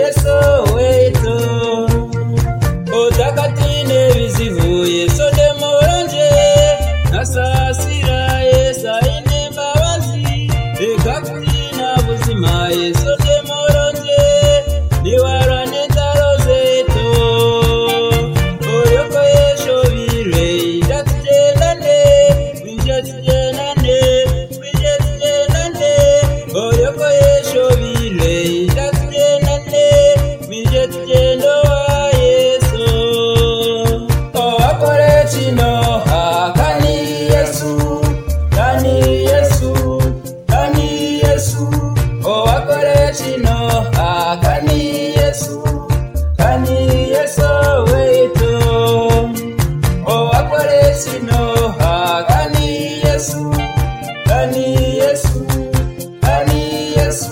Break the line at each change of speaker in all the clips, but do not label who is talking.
Soweto Odakatine bizivuye Sodemo wanje Nasasira Yesa ine mbabazi Reka kubyina buzima Yesu Sodemo wanje Niwarane tarozeto Oyoko yesho bire Ndatujenane Ndatujenane Ndatujenane Oyoko yesho bire Ndatujenane Ndatujenane Yesu Owakore chinoha Kani Yesu Kani Yesu Kani Yesu Owakore chinoha Kani Yesu Kani Yesu wetu Owakore chinoha Kani Yesu Kani Yesu Kani Yesu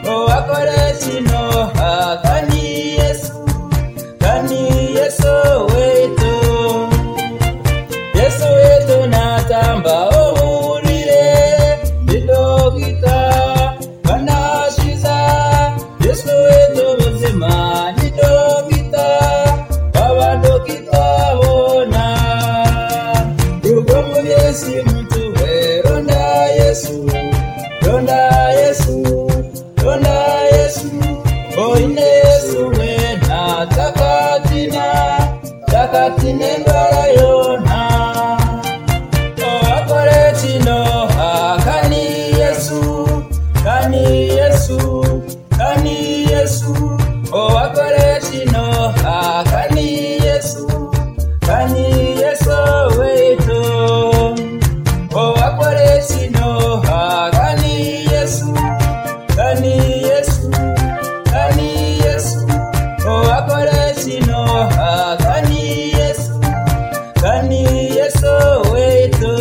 Owakore chinoha Kani Yesu Kani Yesu wetu Yesu wetu natamba oburire ndidogita kanashiza Yesu wetu muzima ndidogita abadogita bona rugomu Yesu mtu we ronda Yesu ronda Yesu ronda Yesu oine Yesu wena takatina takatine ndwara yona owakore chinoha kani yesu kani yesu kani yesu owakore chinoha kani yesu kani yesu weito owakore chinoha kani yesu kani yesu kani yesu owakore chinoha kani yesu kani yesu weito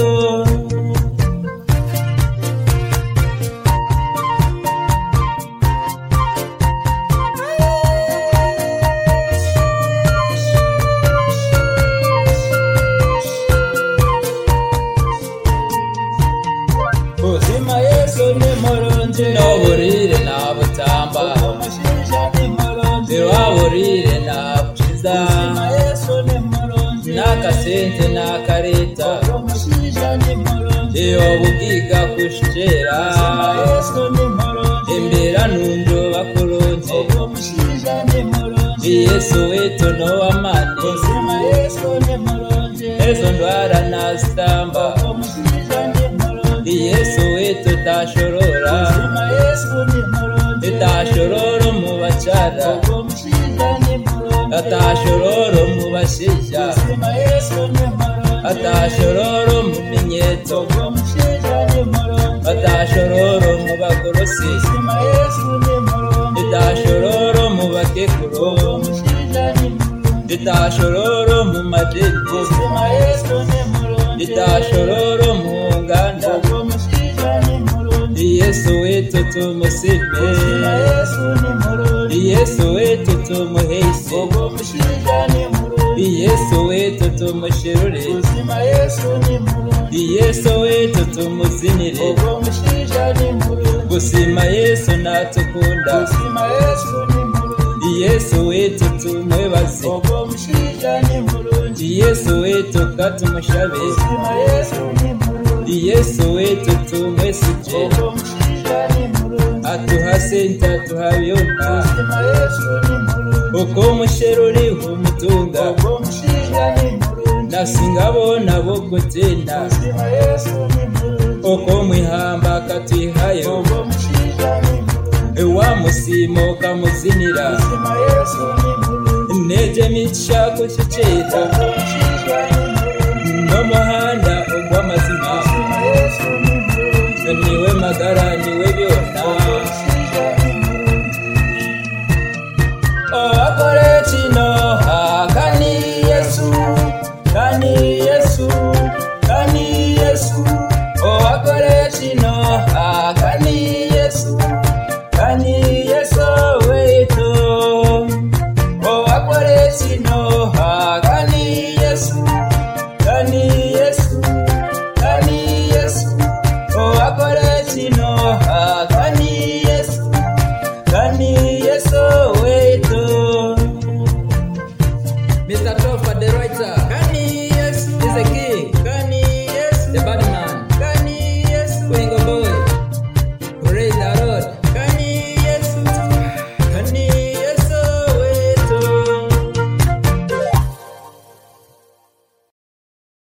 buzima yesu ni muronje n'uburire nta butamba umushinja ni muronje ntiwaburire nta bwiza buzima yesu ni muronje n'akasente n'akareta umushinja ni muronje iyo bugiga kushikera buzima yesu ni muronje imbera nundo bakuronje umushinja ni muronje yesu wetu no wamani buzima yesu ni muronje ezo ndwara nazitamba umushinja ni muronje yesu wetu tashorora buzima yesu ni muronje itashorora mu bacara umushinja ni muronje atashorora mu bashisha buzima yesu ni muronje atashorora mu minyeto umushinja ni muronje atashorora mu bagorosi buzima yesu ni muronje itashorora mu bakekuru umushinja ni muronje itashorora mu madini buzima yesu ni muronje itashorora mu nganda umushinja ni muronje yesu wetu tumusime buzima yesu ni muronje yesu wetu tumuhese umushinja ni muronje yesu wetu tumushirure buzima yesu ni muronje yesu wetu tumuzinire umushinja ni muronje gusima yesu natukunda buzima yesu ni muronje yesu wetu tumwebaze umushinja ni muronje yesu wetu katumushabe buzima yesu ni muronje yesu wetu tumwesije umushinja ni muronje atuhase ntatuhabyona buzima yesu ni muronje uko umusheruri umutunga uko umushinja ni muronje nasingabona bo kutenda buzima yesu ni muronje uko mwihamba akatwihayo uko umushinja ni muronje iwamusimo kamuzinira buzima yesu ni muronje intege mica gushyikira uko umushinja ni muronje n'umuhanda ugw'amazima buzima yesu ni muronje niwe magara